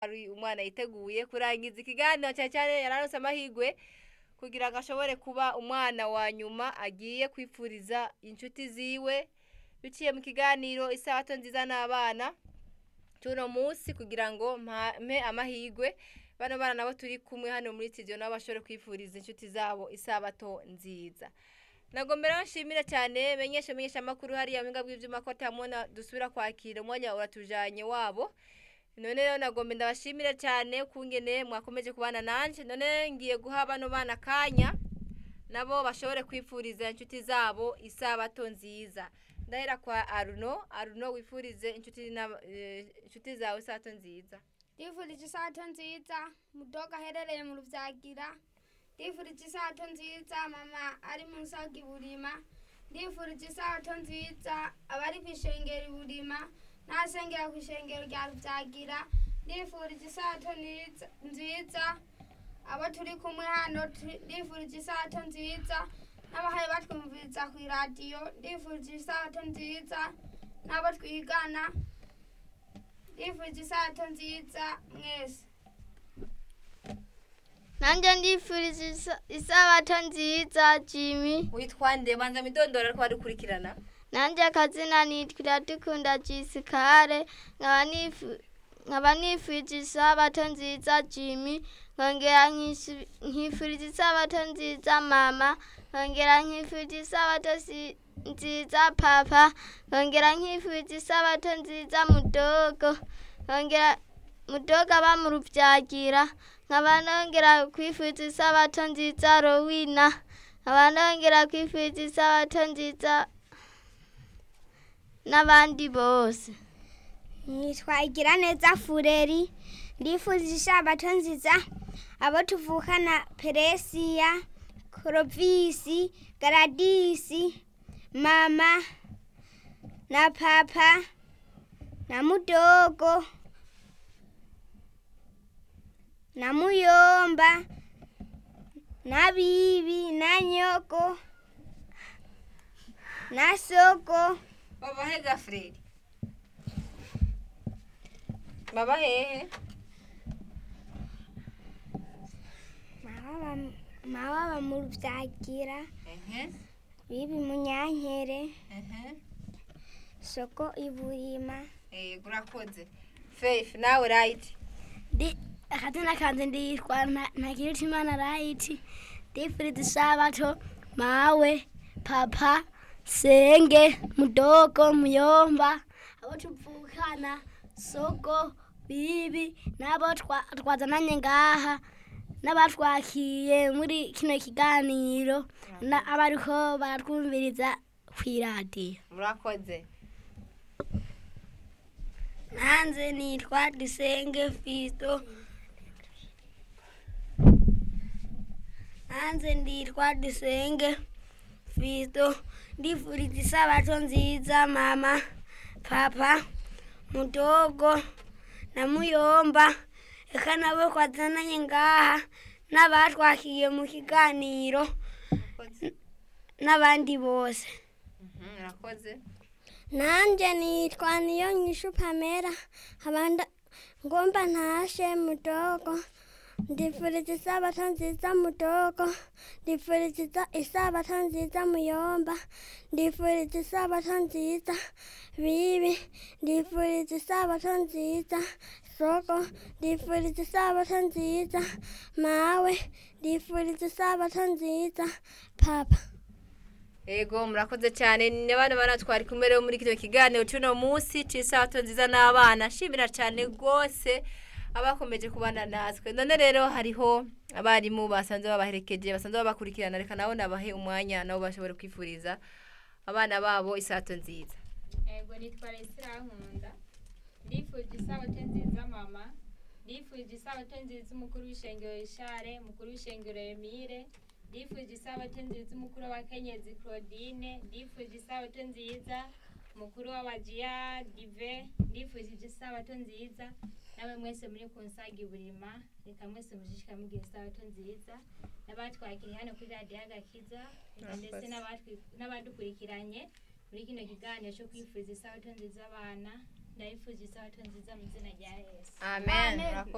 ari umwana yiteguye kurangiza ikiganiro cyane cyane yararonse amahirwe kugira ngo ashobore kuba umwana wa nyuma agiye kwifuriza inshuti ziwe biciye mu kiganiro isabato nziza n'abana tuno munsi kugira ngo mpe amahirwe bano bana nabo turi kumwe hano muri studio nabo bashobore kwifuriza inshuti zabo isabato nziza ntabwo mbere nshimira cyane menyesha menyesha amakuru hariya mu bw'ibyuma ko tamubona dusubira kwakira umwanya uratujanye wabo none rero nagombe ndabashimira cyane kungene mwakomeje kubana nanje none ngiye guha bano bana akanya nabo bashobore kwifuriza inshuti zabo isabato nziza ndahera kwa aruno aruno wifurize inshuti inshuti zawe isabato nziza ndifurije isabato nziza mudoga aherereye mu rubyagira ndifurije isabato nziza mama ari mu nsaga iburima ndifurije isabato nziza abari ku ishengero iburima n'abasengera ku ishengero rya rubyagira ndifurije isabato nziza abo turi kumwe hano ndifurije isabato nziza n'abahaye batwumviriza ku iradiyo ndifurije isabato nziza n'abo twigana ndifurije isabato nziza mwese nanjye ndifurije isabato nziza jimmy witwa nde banza midondoro ariko badukurikirana nanjye akazina nitwa dukunda jisikare nkaba nifurije isabato nziza jimmy nkongera nkifurije isabato nziza mama nkongera nkifurije isabato nziza papa nkongera nkifurije isabato nziza mudogo nkongera mudogo aba mu rubyagira nkaba nongera kwifuriza isabato nziza rowina nkaba nongera kwifuriza isabato nziza n'abandi bose nitwa igira neza fureri ndifurije isabato nziza abo tuvukana peresiya korovisi garadisi mama na papa na mudogo na muyomba na bibi na nyoko na soko baba he gafureri baba hehe mababa mu rubyagira ehe bibi munyankere ehe soko iburima eh urakoze faith nawe right ndi akazina kanje nditwa ntakirutimana right ndifuriza isabato mawe papa senge mudogo muyomba abo tuvukana soko bibi nabo twazananye ngaha n'abatwakiye muri kino kiganiro abariko baratwumviriza kw'iradiyo murakoze nanze nitwa dusenge fisto nanze nditwa dusenge fisto ndifuriza isabato nziza mama papa mudogo na muyomba reka nabo twazananye ngaha n'abatwakiye mu kiganiro n'abandi bose murakoze nanjye nitwa niyo nyishu pamera abanda ngomba ntashe mudogo ndifuriza isabato nziza mudogo ndifuriza isabato nziza muyomba ndifuriza isabato nziza bibi ndifuriza isabato nziza soko ndifuriza isabato nziza mawe ndifuriza isabato nziza papa Ego murakoze cyane ni abana bana twari kumwe rero muri kino kiganiro cy'uno munsi cy'isabato nziza n'abana shimira cyane rwose abakomeje kubana natwe none rero hariho abarimu basanzwe babaherekeje basanzwe babakurikirana reka nabo nabahe umwanya nabo bashobora kwifuriza abana babo isabato nziza ego nitwa Resira Nkunda ndifuje isabato nziza mama ndifuje isabato nziza umukuru w'ishengero Ishare umukuru w'ishengero Emile ndifuje isabato nziza umukuru w'abakenyezi Claudine ndifuje isabato nziza umukuru w'abajiya Dive ndifuje isabato nziza nawe mwese muri kunsaga iburima reka mwese mujishika mugira isabato nziza n'abatwakiriye hano kuri radiyo agakiza ndetse n'abatwi- n'abadukurikiranye muri kino kiganiro cyo kwifuriza isabato nziza abana ndabifuje isabato nziza mu izina rya yesu amen